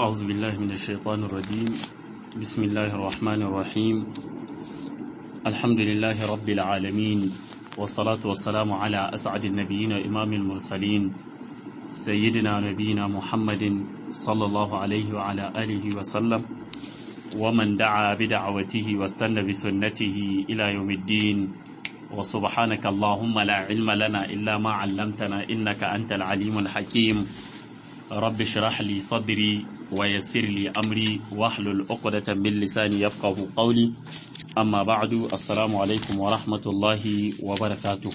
أعوذ بالله من الشيطان الرجيم بسم الله الرحمن الرحيم الحمد لله رب العالمين والصلاة والسلام على أسعد النبيين إمام المرسلين سيدنا نبينا محمد صلى الله عليه وعلى آله وسلم ومن دعا بدعوته واستنى بسنته إلى يوم الدين وسبحانك اللهم لا علم لنا إلا ما علمتنا إنك أنت العليم الحكيم رب اشرح لي صدري ويسر لي أمري واحلل عقدة من لساني يفقه قولي أما بعد السلام عليكم ورحمة الله وبركاته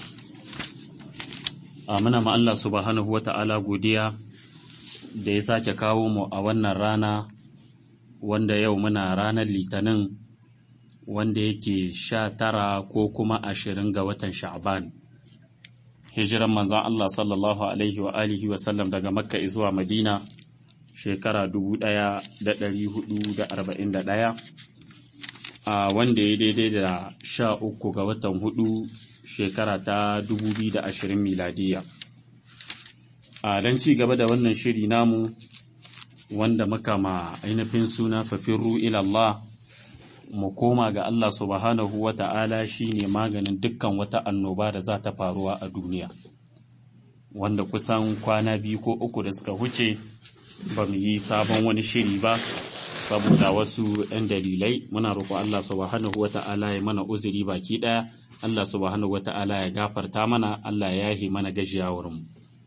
Muna ma Allah subhanahu wa ta'ala godiya da ya sake kawo mu a wannan rana wanda yau muna ranar litinin wanda yake sha tara ko kuma ashirin ga watan sha'ban hijiran manzan Allah sallallahu alaihi wa alihi wa sallam daga makka zuwa madina shekara dubu ɗaya da ɗari hudu da arba'in da ɗaya a wanda ya daidai da sha uku ga watan hudu shekara ta dubu biyu da ashirin miladiya a don ci gaba da wannan shiri namu wanda muka ma ainihin suna fafirru ilallah mu koma ga Allah subhanahu wa ta'ala shi ne maganin dukkan wata annoba da za ta faruwa a duniya wanda kusan kwana biyu ko uku da suka huce ba mu yi sabon wani shiri ba saboda wasu ‘yan dalilai muna roƙo Allah subhanahu wa ta'ala ya mana uzuri baki ɗaya Allah subhanahu wa ta'ala ya gafarta mana Allah ya yahi mana gajiyawarmu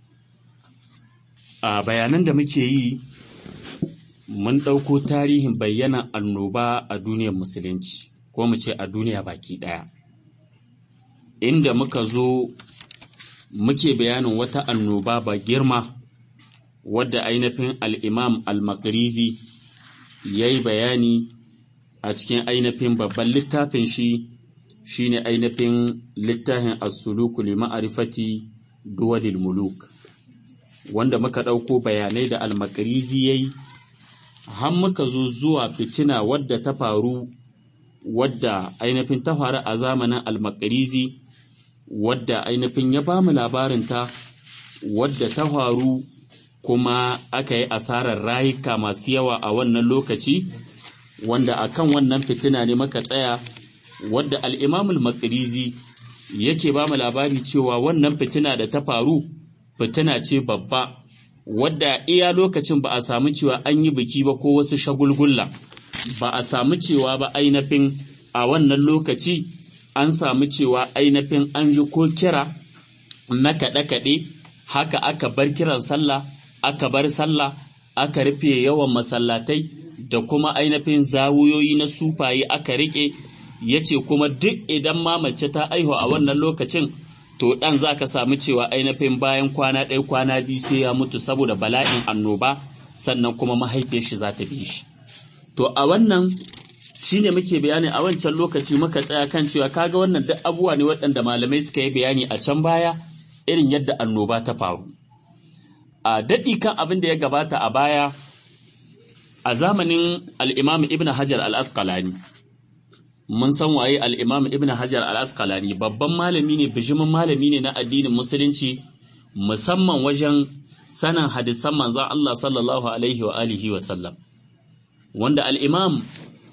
a bayanan da muke yi mun ɗauko tarihin bayyana annoba a duniyar musulunci ko mu ce a duniya baki ɗaya inda muka zo muke bayanin wata annoba ba girma wadda ainihin al'imam al-makrizi ya yi bayani a cikin ainihin babban littafin shi shine ainihin littafin as-suluku li ma'rifati duwadil muluk wanda muka ɗauko bayanai da al-makrizi yayi har muka zo zuwa fitina wadda ta faru wadda ainihin ta faru a zamanin almakarizi wadda ainihin ya ba mu labarinta wadda ta faru kuma aka yi asarar rayuka masu yawa a wannan lokaci wanda akan wannan fitina ne muka tsaya wadda al'imamul makarizi yake ba mu labari cewa wannan fitina da ta faru fitina ce babba wadda iya lokacin ba a samu cewa an yi biki ba ko wasu shagulgulla ba a samu cewa ba ainihin a wannan lokaci an samu cewa ainihin an ji ko kira na kaɗe-kaɗe haka aka bar kiran sallah aka bar sallah aka rufe yawan masallatai da kuma ainihin zawuyoyi na sufaye aka riƙe ya ce kuma duk idan ma mace ta aihu a wannan lokacin to ɗan za ka samu cewa ainihin bayan kwana ɗaya kwana biyu sai ya mutu saboda bala'in annoba sannan kuma mahaifiyar shi za ta bi shi to a wannan shine muke bayani a wancan lokaci muka tsaya kan cewa kaga wannan duk abubuwa ne waɗanda malamai suka yi bayani a can baya irin yadda annoba ta faru a daɗi kan abin da ya gabata a baya a zamanin al'imam ibn hajar al-asqalani mun san waye al'imam ibn hajar al'askalani babban malami ne bijimin malami ne na addinin musulunci musamman wajen sanin hadisan manzan Allah sallallahu alaihi wa alihi wa sallam wanda al'imam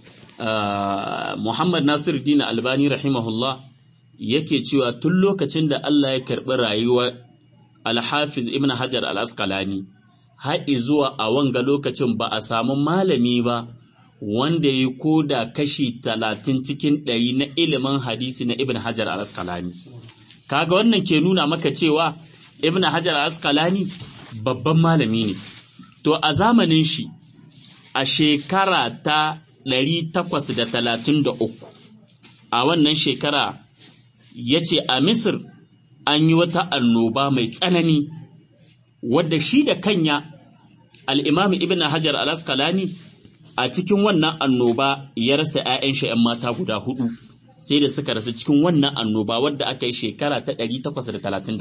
Muhammad Nasir Dina Albani rahimahullah yake cewa tun lokacin da Allah ya karɓi rayuwar alhafiz ibn hajar al'askalani har zuwa a wanga lokacin ba a samu malami ba wanda ya ko da kashi talatin cikin ɗari na ilimin hadisi na Ibn Hajar al-Asqalani. Kaga wannan ke nuna maka cewa Ibn Hajar al-Asqalani babban malami ne. To a zamanin shi a shekara ta ɗari takwas da talatin da uku a wannan shekara ya ce a Misir an yi wata annoba mai tsanani wadda shi da kanya al'imami Ibn Hajar al-Asqalani a cikin wannan annoba ya rasa ‘ya'yan shi ‘yan mata guda hudu sai da suka rasu cikin wannan annoba wadda aka yi shekara ta 833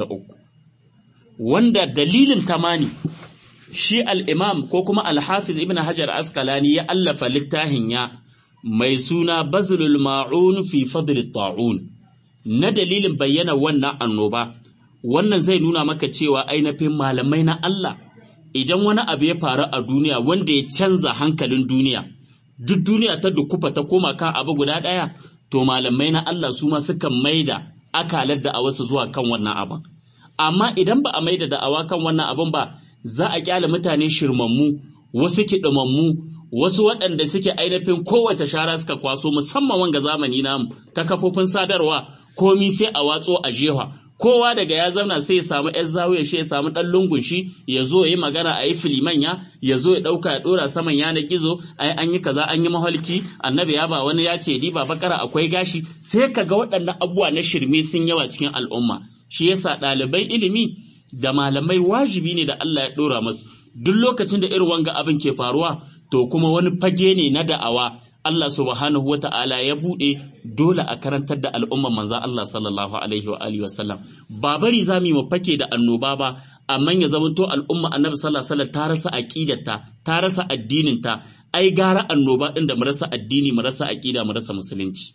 wanda dalilin tamani shi al'imam ko kuma alhafiz ibn hajar askalani ya allafa littafin ya mai suna bazulul ma'un fi fadl ta'un na dalilin bayyana wannan annoba wannan zai nuna maka cewa ainihin malamai na Allah idan wani abu ya faru a duniya wanda ya canza hankalin duniya duk duniya ta dukufa ta koma kan abu guda ɗaya to malamai na Allah su ma sukan maida akalar da a wasu zuwa kan wannan abin amma idan ba a maida da'awa kan wannan abin ba za a kyale mutane shirmammu wasu kiɗimammu wasu waɗanda suke ainihin kowace shara suka kwaso musamman wanga zamani namu ta kafofin sadarwa komi sai a watso a jewa kowa daga ya zauna sai ya samu yan zawiya shi ya samu ɗan lungun shi ya zo ya yi magana a yi filimanya ya zo ya ɗauka ya ɗora saman yanar gizo ai an yi kaza an yi maholki annabi ya ba wani ya ce ba bakara akwai gashi sai ka ga waɗannan abubuwa na shirme sun yawa cikin al'umma shi yasa ɗalibai ilimi da malamai wajibi ne da Allah ya ɗora masu duk lokacin da irin wanga abin ke faruwa to kuma wani fage ne na da'awa Allah subhanahu wa ta'ala ya buɗe dole a karantar da al'umman manzan Allah sallallahu alaihi wa alihi wasallam ba bari za mu yi fake da annoba ba amma ya zamanto al'umma annabi sallallahu alaihi wasallam ta rasa aqidarta ta rasa addininta ai gara annoba din da mu rasa addini mu rasa aqida mu rasa musulunci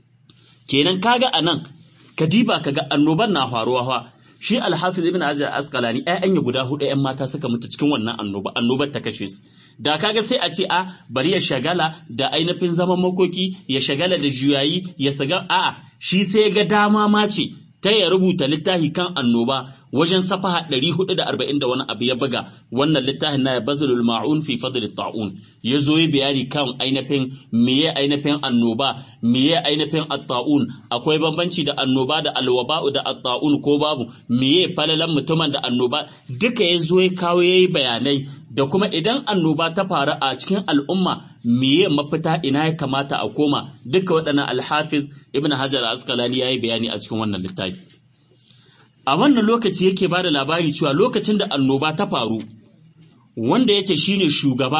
kenan kaga anan kadiba kaga annoban na faruwa fa shi alhafiz ibn hajar asqalani ƴaƴan ya guda hudu ƴan mata suka mutu cikin wannan annoba annobar ta kashe su da kaga sai a ce a bari ya shagala da ainihin zaman makoki ya shagala da juyayi ya saga a shi sai ga dama ma ce ta ya rubuta littafi kan annoba wajen safaha 440 da wani abu ya buga wannan littafin na bazlul ma'un fi fadl ta'un ya zo yi bayani kan ainihin meye ainihin annoba meye ainihin at-ta'un akwai bambanci da annoba da alwaba'u da at-ta'un ko babu meye falalan mutumin da annoba duka ya zo ya kawo yayi bayanai da kuma idan annoba ta faru a cikin al'umma meye mafita ina ya kamata a koma duka waɗannan alhafiz ibn hajar asqalani yayi bayani a cikin wannan littafi a wannan lokaci yake ba da labari cewa lokacin da annoba ta faru wanda yake shine shugaba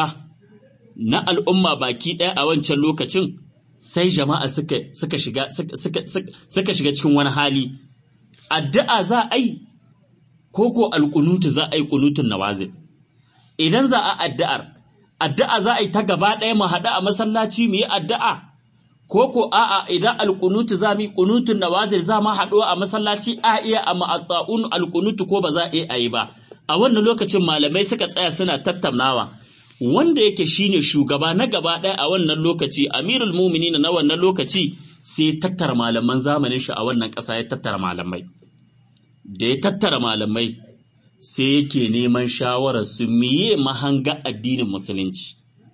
na al'umma baki ɗaya a wancan lokacin sai jama'a suka, suka, shiga, suka, suka shiga cikin wani hali addu'a za a yi ko ko alƙunutu za a yi ƙunutun nawazin idan za a addu'ar addu'a za a yi ta gaba ɗaya mu haɗu a masallaci mu yi addu'a ko ko a'a idan alƙunutu za mu yi ƙunutun nawazil za mu haɗu a masallaci a iya a ma'atta'un alƙunutu ko ba za a iya yi ba a wannan lokacin malamai suka tsaya suna tattaunawa wanda yake shine shugaba na gaba ɗaya a wannan lokaci amirul muminin na wannan lokaci sai tattara malaman zamanin shi a wannan ƙasa ya tattara malamai da ya tattara malamai sai yake neman shawarar su miye mahanga addinin musulunci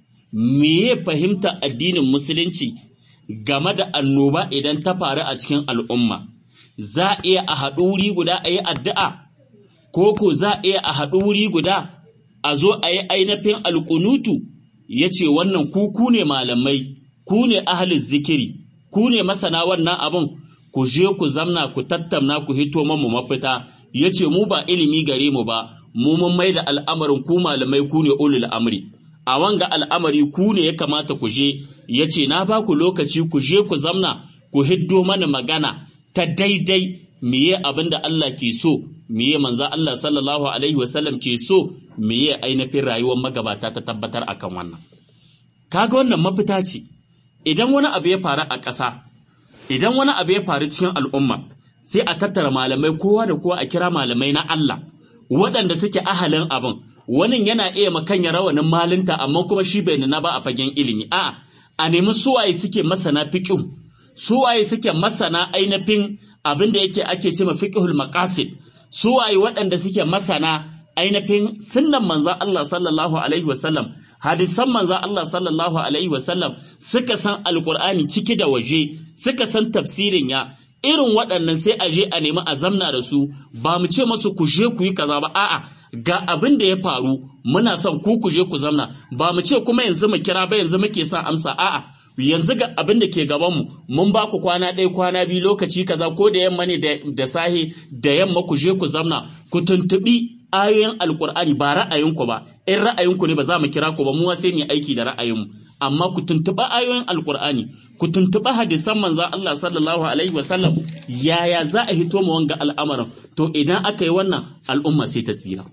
miye fahimta addinin musulunci game da annoba idan ta faru a cikin al'umma za a iya a haɗu wuri guda a yi addu'a ko ko za a iya a haɗu wuri guda a zo a yi ainihin alƙunutu ya ce wannan ku ku ne malamai ku ne ahalin zikiri ku ne masana wannan abin ku je ku zamna ku tattauna ku hito mamu mafita ya ce mu ba ilimi gare mu ba mu mun mai da al'amarin ku malamai ku ne ulul amri a wanga al'amari ku ne ya kamata ku je ya ce na ba ku lokaci ku je ku zamna ku hiddo mana magana ta daidai miye abin da Allah ke so miye manza Allah sallallahu alaihi wasallam ke so miye ainihin rayuwar magabata ta tabbatar akan wannan kaga wannan mafita ce idan wani abu ya faru a ƙasa idan wani abu ya faru cikin al'umma sai a tattara malamai kowa da kowa a kira malamai na Allah waɗanda suke ahalin abin wani yana iya makanya rawanin malinta amma kuma shi bai nuna ba a fagen ilimi a a nemi suwaye suke masana fiqh suwaye suke masana ainihin abin da yake ake ce ma fiqhul maqasid suwaye waɗanda suke masana ainihin sunnan manzon Allah sallallahu alaihi wasallam hadisan manzon Allah sallallahu alaihi wasallam suka san alqur'ani ciki da waje suka san tafsirin ya irin waɗannan sai a je a nemi a zamna da su ba mu ce masu ku je ku yi kaza ba a'a ga abin da ya faru muna son ku ku je ku zamna ba mu ce kuma yanzu mu kira ba yanzu muke son amsa a'a yanzu ga abin da ke gaban mu mun ba ku kwana ɗaya kwana biyu lokaci kaza ko da yamma ne da sahe da yamma ku je ku zamna ku tuntuɓi ayoyin alkur'ani ba ra'ayinku ba in ra'ayinku ne ba za mu kira ku ba mu sai mu aiki da ra'ayinmu amma ku tuntuɓa ayoyin alkur'ani ku tuntuɓa hadisan manzan Allah sallallahu alaihi wasallam yaya za a hito mu wanga al'amarin to idan aka yi wannan al'umma sai ta tsira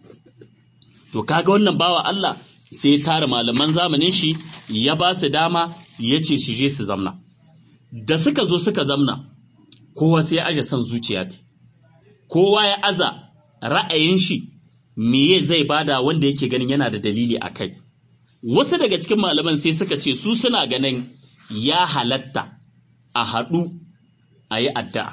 to kaga wannan bawa Allah sai ya tara malaman zamanin shi ya ba su dama ya ce su je su zamna da suka zo suka zamna kowa sai ya aje son zuciya ta kowa ya aza ra'ayin shi meye zai bada wanda yake ganin yana da dalili a kai wasu daga cikin malaman sai suka ce su suna ganin ya halatta a haɗu a yi addu'a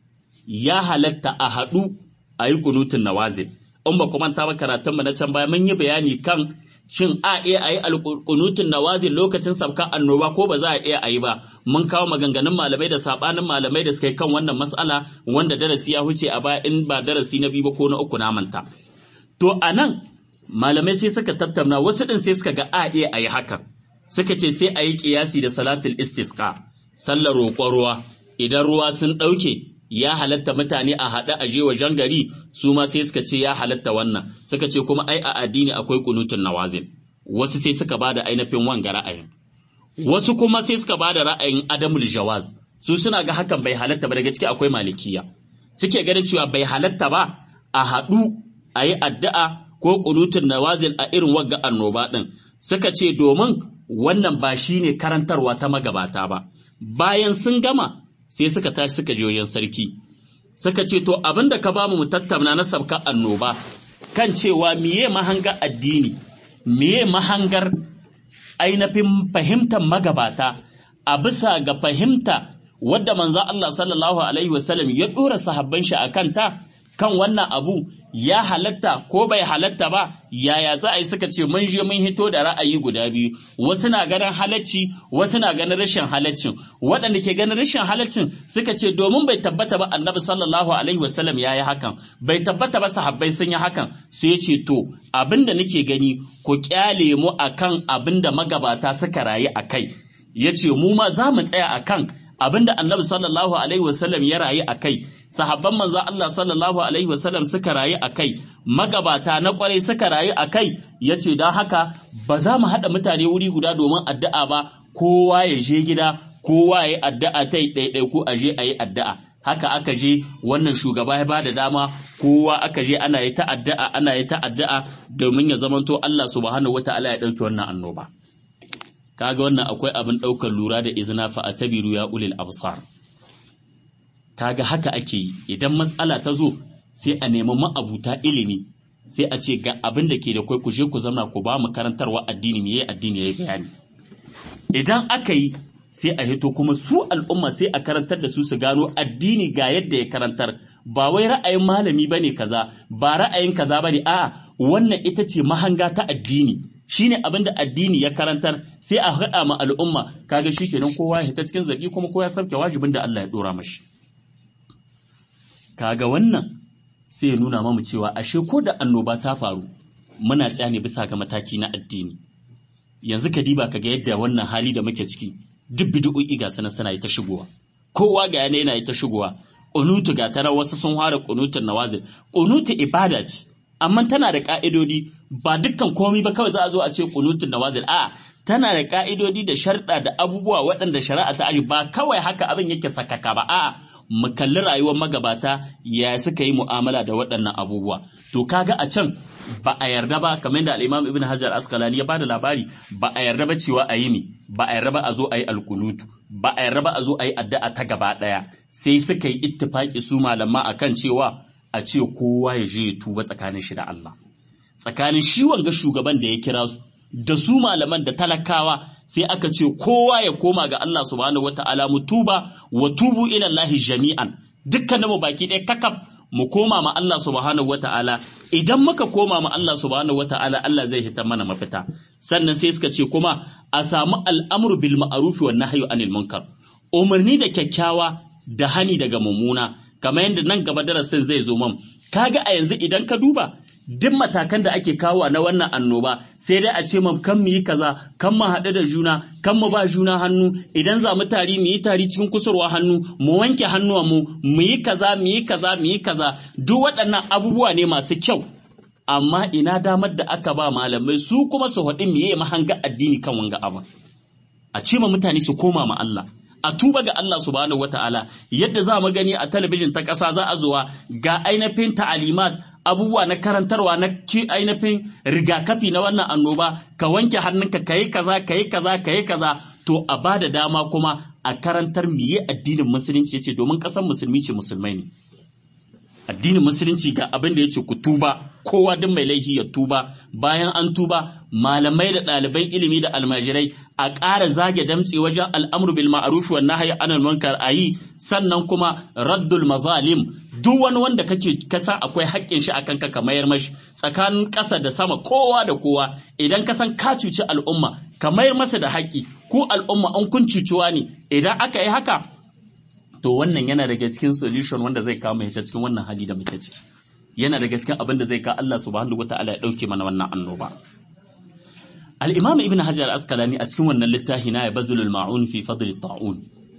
ya halatta a haɗu a yi kunutun nawazil in ba kuma ta ba karatunmu na can baya mun yi bayani kan shin a iya a yi alkunutun nawazil lokacin sabka annoba ko ba za a iya a yi ba mun kawo maganganun malamai da sabanin malamai da suka yi kan wannan mas'ala wanda darasi ya huce a baya in ba darasi na biyu ba ko na uku na manta to a nan malamai sai suka tattauna wasu ɗin sai suka ga a iya a yi hakan suka ce sai a yi ƙiyasi da salatul istisqa sallar roƙon ruwa idan ruwa sun ɗauke ya halatta mutane a haɗe a je wajen gari su ma sai suka ce ya halatta wannan suka ce kuma ai a addini akwai kunutun nawazin wasu sai suka bada ainihin wanga ra'ayin wasu kuma sai suka bada ra'ayin adamul jawaz su suna ga hakan bai halatta ba daga ciki akwai malikiya suke ganin cewa bai halatta ba a haɗu a yi addu'a ko kunutun nawazil a irin wagga annoba ɗin suka ce domin wannan ba shine karantarwa ta magabata ba bayan sun gama sai suka tashi suka je wajen sarki suka ce to abin da ka ba mu tattauna na sabka annoba kan cewa miye mahanga addini miye mahangar ainihin fahimtar magabata a bisa ga fahimta wadda manzo Allah sallallahu alaihi wasallam ya dora sahabban shi a kanta kan wannan abu ya halatta ko bai halatta ba yaya za a yi suka ce mun je mun hito da ra'ayi guda biyu wasu na ganin halacci wasu na ganin rashin halaccin waɗanda ke ganin rashin halaccin suka ce domin bai tabbata ba annabi sallallahu alaihi wasallam ya yi hakan bai tabbata ba sahabbai sun yi hakan sai ya ce to abinda nake gani ku kyale mu akan abinda magabata suka rayu a kai ya ce mu ma za mu tsaya akan abinda annabi sallallahu alaihi wasallam ya rayu a kai sahabban manzo Allah sallallahu alaihi wasallam suka rayu a kai magabata na kwarai suka rayu a kai yace don haka ba za mu haɗa mutane wuri guda domin addu'a ba kowa ya je gida kowa ya yi addu'a ta yi ɗaiɗai ko a je a yi addu'a haka aka je wannan shugaba ya bada dama kowa aka je ana yi ta addu'a ana yi ta addu'a domin ya zamanto Allah subhanahu wataala ya ɗauki wannan annoba kaga wannan akwai abin ɗaukar lura da izina fa atabiru ya ulil absar kaga haka ake yi idan matsala ta zo sai a nemi ma'abuta ilimi sai a ce ga abin da ke da kwai ku je ku zama ku ba mu karantarwa addini me yayi addini yayi bayani idan aka yi sai a hito kuma su al'umma sai a karantar da su su gano addini ga yadda ya karantar ba wai ra'ayin malami bane kaza ba ra'ayin kaza bane a'a wannan ita ce mahanga ta addini shine abin da addini ya karantar sai a haɗa ma al'umma kaga shikenan kowa ya ta cikin zaki kuma kowa ya sauke wajibin da Allah ya dora mashi kaga wannan sai ya nuna mamu cewa ashe ko da annoba ta faru muna tsaya ne bisa ga mataki na addini yanzu ka diba kaga yadda wannan hali da muke ciki duk bid'o'i ga sanan suna yi ta shigowa kowa ga yana yana yi ta shigowa kunutu ga tara wasu sun fara kunutun nawazil kunutu ibada ce amma tana da ka'idodi ba dukkan komai ba kawai za a zo a ce kunutun nawazil a tana da ka'idodi da sharɗa da abubuwa waɗanda shari'a ta aji ba kawai haka abin yake sakaka ba a'a mu kalli rayuwar magabata ya suka yi mu'amala da waɗannan abubuwa to kaga a can ba a yarda ba kamar da al-Imam Ibn Hajar Asqalani ya bada labari ba a yarda ba cewa a yi ne ba a yarda ba a zo a yi alkunutu ba a yarda ba a zo a yi addu'a ta gaba ɗaya sai suka yi ittifaki su malama akan cewa a ce kowa ya je ya tuba tsakanin shi da Allah tsakanin shi wanga shugaban da ya kira su da su malaman da talakawa sai aka ce kowa ya koma ga Allah subhanahu wata'ala mu tuba wa tubu ila Allah jami'an dukkanin mu baki ɗaya kakaf mu koma ma Allah subhanahu wata'ala idan muka koma ma Allah subhanahu wata'ala Allah zai hita mana mafita sannan sai suka ce kuma a samu al'amru bil ma'ruf wa nahyu anil munkar umarni da kyakkyawa da hani daga mummuna kamar yadda nan gaba darasin zai zo man kaga a yanzu idan ka duba duk matakan da ake kawo na wannan annoba sai dai a ce mam kan mu yi kaza kan mu haɗu da juna kan mu ba juna hannu idan za mu tari mu yi tari cikin kusurwa hannu mu wanke hannuwan mu mu yi kaza mu yi kaza mu yi kaza duk waɗannan abubuwa ne masu kyau amma ina damar da aka ba malamai su kuma su haɗu mu yi mahanga addini kan wanga abu a ce ma mutane su koma ma Allah a tuba ga Allah subhanahu wata'ala yadda za mu gani a talabijin ta ƙasa za a zuwa ga ainihin ta'alimat abubuwa na karantarwa na ainihin rigakafi na wannan annoba ka wanke hannunka ka yi kaza ka yi kaza ka yi kaza to a ba da dama kuma a karantar miye addinin musulunci yace domin ƙasar musulmi ce musulmai ne addinin musulunci ga abin da ya ce ku tuba kowa duk mai laifi ya tuba bayan an tuba malamai da ɗaliban ilimi da almajirai a ƙara zage damtse wajen al'amru bil ma'ruf wa nahyi anil munkar ayi sannan kuma raddul mazalim duk wani wanda kake kasa akwai haƙƙin shi akan ka mayar mashi tsakanin ƙasa da sama kowa da kowa idan ka san ka cuci al'umma ka mayar masa da haƙƙi ko al'umma an kun cuciwa ne idan aka yi haka to wannan yana daga cikin solution wanda zai kawo mai cikin wannan hali da muke ciki yana daga cikin abin da zai kawo Allah subhanahu wataala ya dauke mana wannan annoba al-imam ibn hajar al-asqalani a cikin wannan littafi na bazulul ma'un fi fadl at-ta'un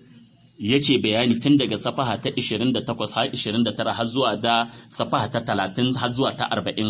yake bayani tun daga safaha ta 28 har 29 har zuwa da safaha ta 30 har zuwa ta 40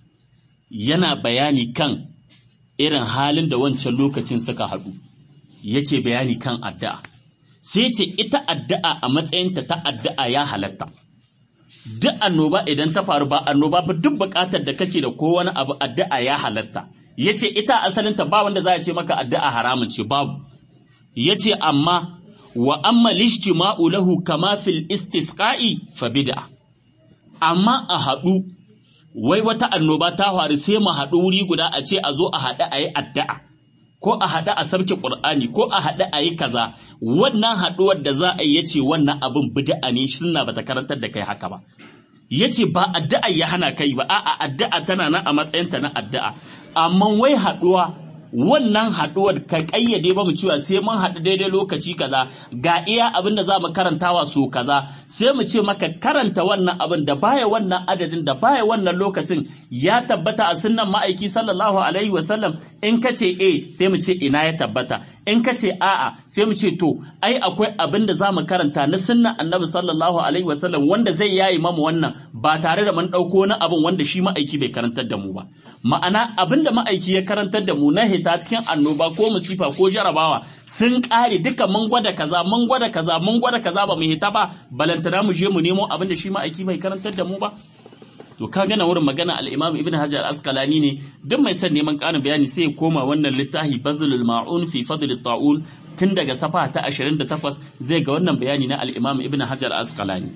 yana bayani kan irin halin da wancan lokacin suka haɗu yake bayani kan addu'a sai ce ita addu'a a matsayinta ta addu'a ya halatta. Duk annoba idan ta faru ba annoba ba duk buƙatar da kake da ko wani abu addu'a ya halatta. Ya ce ita asalinta ba wanda za a ce maka addu'a haramun ce babu. Ya ce amma wa amma lishtima'u lahu kama fil istisqa'i fa bid'a. Amma a haɗu wai wata annoba ta faru sai mu haɗu wuri guda a ce a zo a haɗu a yi addu'a. ko a haɗu a sarki ƙur'ani ko a haɗu a yi kaza wannan haɗuwar da za a yi yace wannan abin bid'a ne sunna bata karantar da kai haka ba yace ba addu'a ya hana kai ba a'a addu'a tana nan a matsayinta na addu'a amma wai haɗuwa wannan haɗuwar ka ƙayyade ba mu cewa sai mun haɗu daidai lokaci kaza ga iya abin da za mu karantawa so kaza sai mu ce maka karanta wannan abin da baya wannan adadin da baya wannan lokacin ya tabbata a sunnan ma'aiki sallallahu alaihi wasallam in ka ce e sai mu ce ina ya tabbata in ka ce a'a sai mu ce to ai akwai abin da za mu karanta na sunnan annabi sallallahu alaihi wasallam wanda zai yayi mamu wannan ba tare da mun ɗauko wani abin wanda shi ma'aiki bai karantar da mu ba ma'ana abin da ma'aiki ya karantar da mu na hita cikin annoba ko musifa ko jarabawa sun ƙare duka mun gwada kaza mun gwada kaza mun gwada kaza ba mu hita ba balantana mu je mu nemo abin da shi ma'aiki bai karantar da mu ba to ka gana wurin magana al-Imam Ibn Hajar al-Asqalani ne duk mai son neman ƙarin bayani sai ya koma wannan littafi Bazlul Ma'un fi Fadl at-Ta'un tun daga safa ta 28 zai ga wannan bayani na al-Imam Ibn Hajar al-Asqalani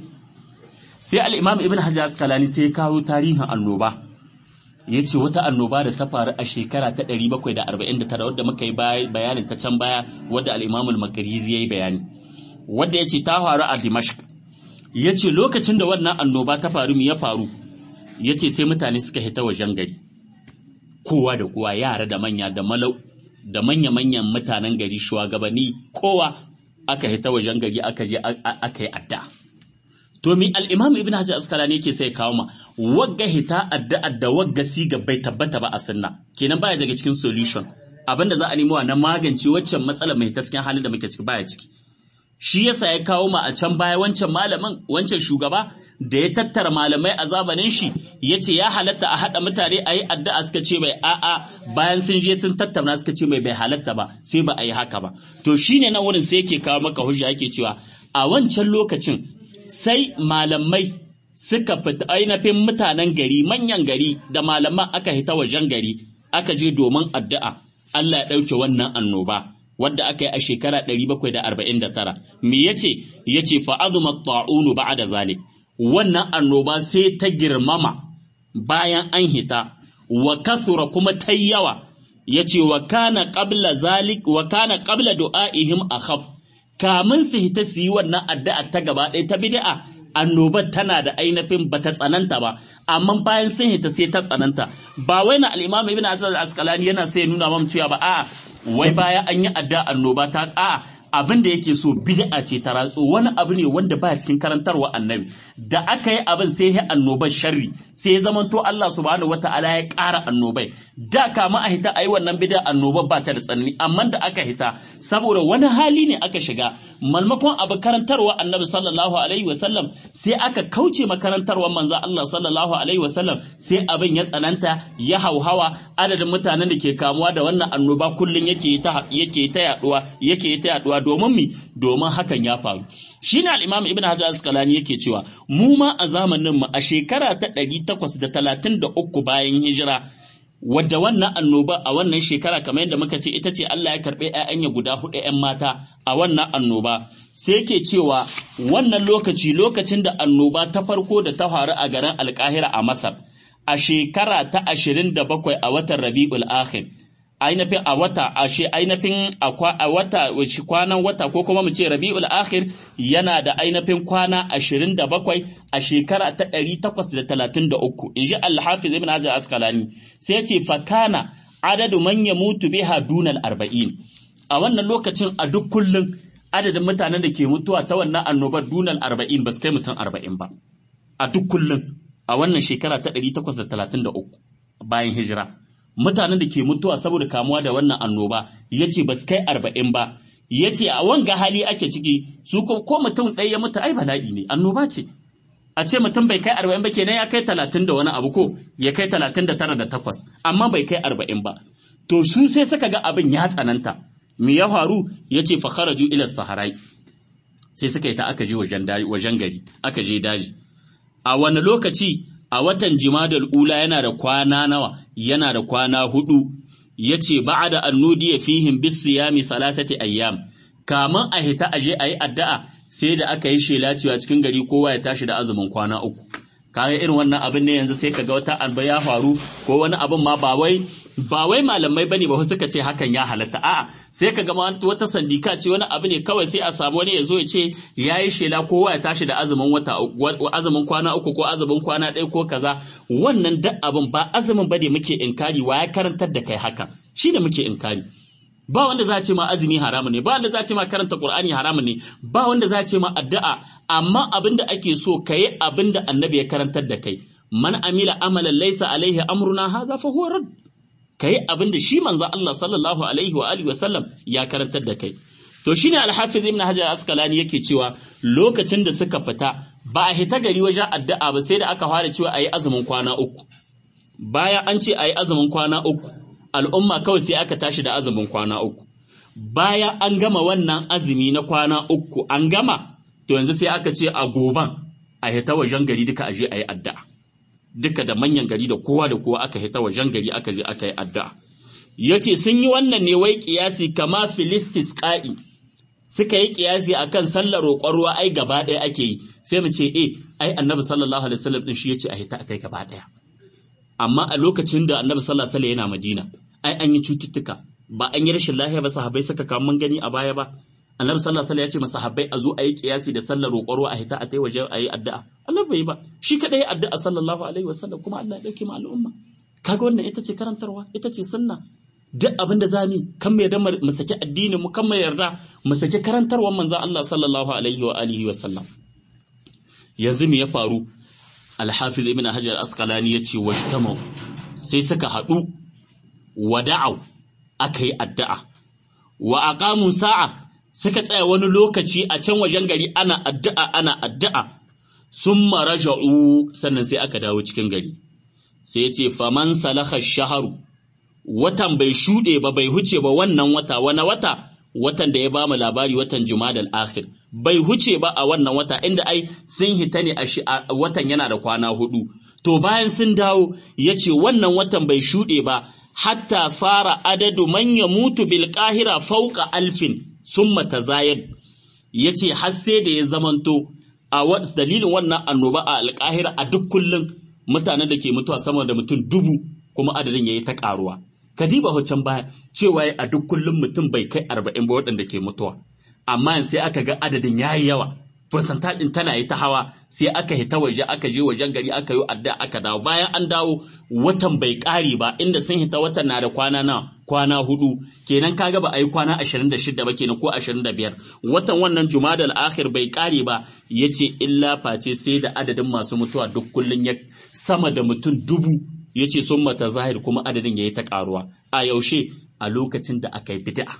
sai al-Imam Ibn Hajar al-Asqalani sai ya kawo tarihin annoba ya ce wata annoba da ta faru a shekara ta 749 wadda muka yi bayanin ta can baya wadda al-Imam al-Makarizi ya yi bayani wadda ya ce ta faru a Dimashq ya ce lokacin da wannan annoba ta faru mu ya faru ya ce sai mutane suka hita wajen gari kowa da kowa yara da manya da malau da manya-manyan mutanen gari shugabanni kowa aka hita wajen gari aka je aka yi adda to mi al-imam ibn hajar askalani yake sai kawo ma wagga hita adda da wagga siga bai tabbata ba a sunna kenan baya daga cikin solution abinda za a nemo na magance waccan matsala mai ta cikin halin da muke ciki baya ciki shi yasa ya kawo ma a can baya wancan malamin wancan shugaba da ya tattara malamai a zamanin shi ya ce ya halatta a haɗa mutane a yi addu'a suka ce mai a'a bayan sun je sun tattauna suka ce mai bai halatta ba sai ba a yi haka ba to shine nan wurin sai yake kawo maka hujja yake cewa a wancan lokacin sai malamai suka fita ainihin mutanen gari manyan gari da malaman aka hita wajen gari aka je domin addu'a Allah ya ɗauke wannan annoba wadda aka yi a shekara 749 me yace yace fa azuma ta'unu ba'da zalik wannan annoba sai ta girmama bayan an hita wa kasura kuma ta yawa yace wa kana qabla zalik wa kana qabla du'aihim akhaf kamun su hita su yi wannan addu'a ta gaba ɗaya ta bid'a annobar tana da ainihin bata tsananta ba amma bayan sun hita sai ta tsananta ba wai na al-imam ibn azaz asqalani yana sai nuna mamu cewa ba a'a wai bayan an yi addu'a annoba ta a'a abin da yake so bid'a ce ta ratso wani abu ne wanda baya cikin karantarwa annabi da aka yi abin sai ya annobar sharri sai ya zamanto Allah subhanahu wataala ya ƙara annobai da kama a hita ayi wannan bid'a annobar ba ta da tsanani amma da aka hita saboda wani hali ne aka shiga malmakon abu karantarwa annabi sallallahu alaihi wasallam sai aka kauce makarantarwar manzo Allah sallallahu alaihi wasallam sai abin ya tsananta ya hauhawa adadin mutanen da ke kamuwa da wannan annoba kullun yake ta yake ta yaduwa yake ta yaduwa domin mi domin hakan ya faru shine al-imam ibn hajar asqalani yake cewa mu ma a zamanin mu a shekara ta 833 bayan hijira wadda wannan annoba a wannan shekara kamar yadda muka ce ita ce Allah ya karɓe ‘ya'yanya guda hudu ‘yan mata a wannan annoba sai yake cewa wannan lokaci lokacin da annoba ta farko da ta faru a garin alkahira a Masar a shekara ta ashirin da bakwai a watan Rabi'ul Akhir ainihin a wata ashe ainihin a wata kwanan wata ko kuma mu ce Rabi'ul Akhir yana da ainihin kwana ashirin da bakwai a shekara ta ɗari takwas da talatin da uku in ji Al-Hafiz Ibn Hajar Asqalani sai ya ce fakana adadu man mutu biha dunal arba'in a wannan lokacin a duk kullum adadin mutanen da ke mutuwa ta wannan annobar dunal arba'in ba su kai mutum arba'in ba a duk kullum a wannan shekara ta ɗari takwas da talatin da uku bayan hijira mutanen da ke mutuwa saboda kamuwa da wannan annoba ya ce ba su kai arba'in ba ya ce a wanga hali ake ciki su ko mutum ɗaya ya mutu ai bala'i ne annoba ce a ce mutum bai kai arba'in ba kenan ya kai talatin da wani abu ko ya kai talatin da tara da takwas amma bai kai arba'in ba to su sai suka ga abin ya tsananta me ya faru ya ce fakharaju ila saharai sai suka yi ta aka je wajen gari aka je daji a wani lokaci a watan jimadal ula yana da kwana nawa yana da kwana hudu ya ce ba da annudi ya fihim bis siyami salasati ayyam kamun a hita aje a yi addu'a sai da aka yi shela cewa cikin gari kowa ya tashi da azumin kwana uku kaga irin wannan abin ne yanzu sai kaga wata alba ya faru ko wani abin ma ba wai ba wai malamai bane ba suka ce hakan ya halatta a'a sai kaga ma wata sandika ce wani abu ne kawai sai a samu wani ya zo ya ce yayi shela kowa ya tashi da azumin wata azumin kwana uku ko azumin kwana ɗaya ko kaza wannan duk abin ba azumin bane muke inkari wa ya karantar da kai hakan shine muke inkari ba wanda za a ce ma azumi haramun ne ba wanda za a ce ma karanta qur'ani haramun ne ba wanda za a ce ma addu'a amma abin da ake so kayi abin da annabi ya karantar da kai man amila amalan laysa alaihi amruna hadha fa huwa rad kai abin da shi manzo Allah sallallahu alaihi wa alihi wa sallam ya karantar da kai to shine al-hafiz ibn hajar asqalani yake cewa lokacin da suka fita ba a hita gari wajen addu'a ba sai da aka fara cewa ayi azumin kwana uku bayan an ce ayi azumin kwana uku al'umma kawai sai aka tashi da azumin kwana uku. Bayan an gama wannan azumi na kwana uku an gama, to yanzu sai aka ce a goban a hita wajen gari duka aje a yi addu'a. Duka da manyan gari da kowa da kowa aka hita wajen gari aka je aka yi addu'a. Ya ce sun yi wannan ne wai kiyasi kama Filistis ƙa'i, suka yi kiyasi a kan sallar roƙon ruwa ai gaba ɗaya ake yi, sai mu ce, e, ai annabi sallallahu alaihi wasallam ɗin shi ya ce a hita a kai gaba ɗaya. amma a lokacin da annabi sallallahu alaihi yana madina ai an yi cututtuka ba an yi rashin lafiya ba sahabbai suka kawo mun gani a baya ba annabi sallallahu alaihi ya ce masahabbai a zo a yi kiyasi da sallar roƙoro a hita a tai waje a yi addu'a Allah bai yi ba shi kadai addu'a sallallahu alaihi wasallam kuma Allah ya dauke mu al'umma kaga wannan ita ce karantarwa ita ce sunna duk abin da zamu kan mu yarda mu saki addinin mu kan mu yarda mu saki karantarwar manzon Allah sallallahu alaihi wa alihi wa sallam yanzu me ya faru alhafiz ibn hajar asqalani yace wajtamu sai suka haɗu wada'u aka yi addu'a wa aqamu sa'a suka tsaya wani lokaci a can wajen gari ana addu'a ana addu'a summa raja'u sannan sai aka dawo cikin gari sai yace faman salaha shaharu watan bai shuɗe ba bai huce ba wannan wata wani wata watan da ya bamu labari watan Jumadal akhir bai huce ba a wannan wata inda ai sun hita ne a watan yana da kwana hudu to bayan sun dawo yace wannan watan bai shuɗe ba hatta sara adadu man yamutu bil qahira fawqa alfin summa tazayad yace har sai da ya zamanto a dalilin wannan annoba a alƙahira a duk kullum mutanen da ke mutuwa sama da mutum dubu kuma adadin yayi ta ƙaruwa kadiba hocan baya cewa a duk kullum mutum bai kai arba'in ba waɗanda ke mutuwa amma sai aka ga adadin ya yi yawa fursanta ɗin tana yi ta hawa sai aka hita waje aka je wajen gari aka yi adda aka dawo bayan an dawo watan bai ƙare ba inda sun hita watan na da kwana na kwana hudu kenan kaga ba a yi kwana ashirin da shida ba kenan ko ashirin da biyar watan wannan jumadal akhir bai ƙare ba ya ce illa face sai da adadin masu mutuwa duk kullum ya sama da mutum dubu ya ce sun mata zahir kuma adadin ya yi ta ƙaruwa a yaushe a lokacin da aka yi bid'a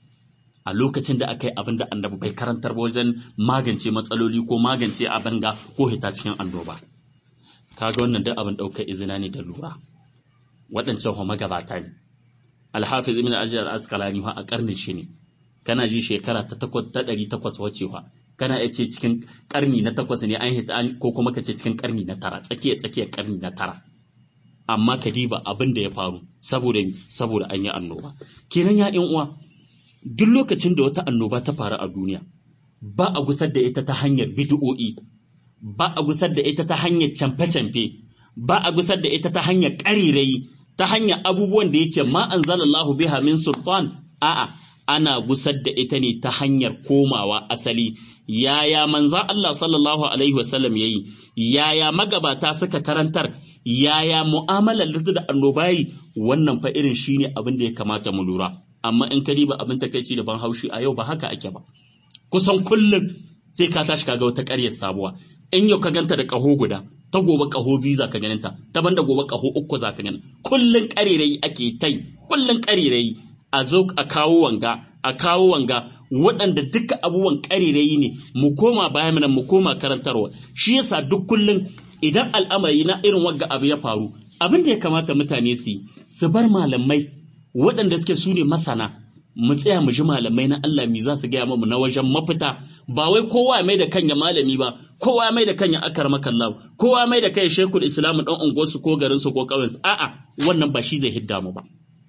a lokacin da aka yi abin da annabi bai karantar ba wajen magance matsaloli ko magance abin ga ko hita cikin annoba kaga wannan duk abin ɗaukar izina ne da lura waɗancan ho magabata ne alhafiz ibn ajiyar askalani a karnin shi ne kana ji shekara ta takwas ta ɗari takwas wacewa kana iya ce cikin karni na takwas ne an hita ko kuma ka ce cikin karni na tara tsakiya tsakiyar karni na tara amma ka diba abin da ya faru saboda saboda an yi annoba kenan ya ƴan uwa duk lokacin da wata annoba ta faru a duniya ba a gusar da ita ta hanyar bid'o'i ba a gusar da ita ta hanyar camfe-camfe ba a gusar da ita ta hanyar ƙarirai ta hanyar abubuwan da yake ma anzalallahu biha min sultan a'a ana gusar da ita ne ta hanyar komawa asali yaya manzan Allah sallallahu alaihi wasallam yayi yaya magabata suka karantar yaya mu'amalar da annobayi wannan fa irin shine abin da ya kamata mu lura amma in ka diba abin takaici da ban haushi a yau ba haka ake ba kusan kullum sai ka tashi kaga wata ƙaryar sabuwa in yau ka ganta da ƙaho guda ta gobe ƙaho biyu za ka ganin ta ta banda gobe ƙaho uku za ka ganin kullum ƙarirai ake tai kullum ƙarirai a zo a kawo wanga a kawo wanga waɗanda duka abubuwan ƙarirai ne mu koma bayan nan mu koma karantarwa shi yasa duk kullum idan al'amari na irin wagga abu ya faru abin da ya kamata mutane su yi su bar malamai waɗanda suke su ne masana mu tsaya mu ji malamai na Allah mi za su gaya mu na wajen mafita ba wai kowa ya mai da kanya malami ba kowa ya mai da kanya akar makalla kowa ya mai da kai shekul islam dan unguwarsu ko garinsu ko ƙauyensu a'a wannan ba shi zai hidda mu ba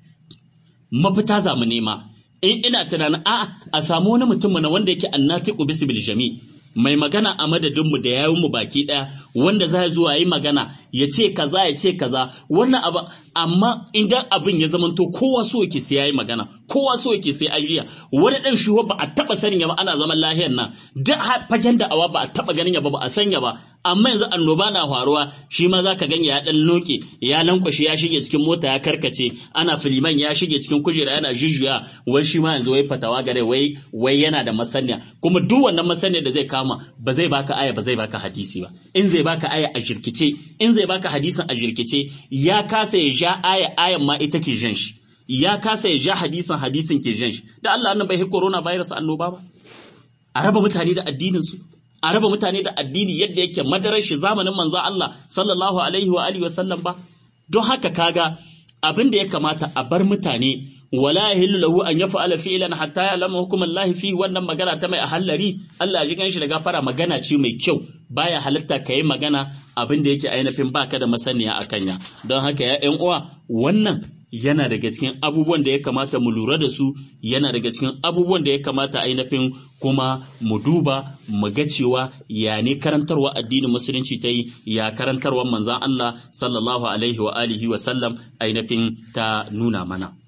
mafita za mu nema in ina tunanin a'a a samu wani mutum na wanda yake annatiqu bisbil jami mai magana a madadinmu da yawun mu baki daya wanda za zuwa yi magana ya ce kaza ya ce kaza wannan abu amma idan abin ya zamanto kowa so yake sai yayi magana kowa so yake sai an jiya wani dan shi ba a taba sanin ya ba ana zaman lahiyar nan da fagen da awa ba a taba ganin ya ba ba a sanya ba amma yanzu annoba na faruwa shi ma zaka gani ya dan loke ya lankwashe ya shige cikin mota ya karkace ana filiman ya shige cikin kujera yana jujjuya wai shi ma yanzu wai fatawa gare wai wai yana da masaniya kuma duk wannan masaniya da zai kama ba zai baka aya ba zai baka hadisi ba in zai baka aya a jirkice in zai baka hadisin a jirkice ya kasa ya ja aya ayan ma ita ke jan shi ya kasa ya ja hadisin hadisin ke jan shi da Allah annan bai hi corona virus annoba ba a raba mutane da addinin su a raba mutane da addini yadda yake madarar shi zamanin manzo Allah sallallahu alaihi wa alihi wasallam ba don haka kaga abin da ya kamata a bar mutane wala yahillu lahu an yaf'ala fi'lan hatta ya'lama hukum Allah fi wannan magana ta mai ahallari Allah ji ganshi da gafara magana ce mai kyau baya halatta kai magana abin da yake ainihin baka da masaniya akan ya don haka ya ƴan uwa wannan yana daga cikin abubuwan da ya kamata mu lura da su yana daga cikin abubuwan da ya kamata ainihin kuma mu duba mu ga cewa ya ne karantarwa addinin musulunci ta yi ya karantarwa manzan Allah sallallahu alaihi wa alihi wa sallam ainihin ta nuna mana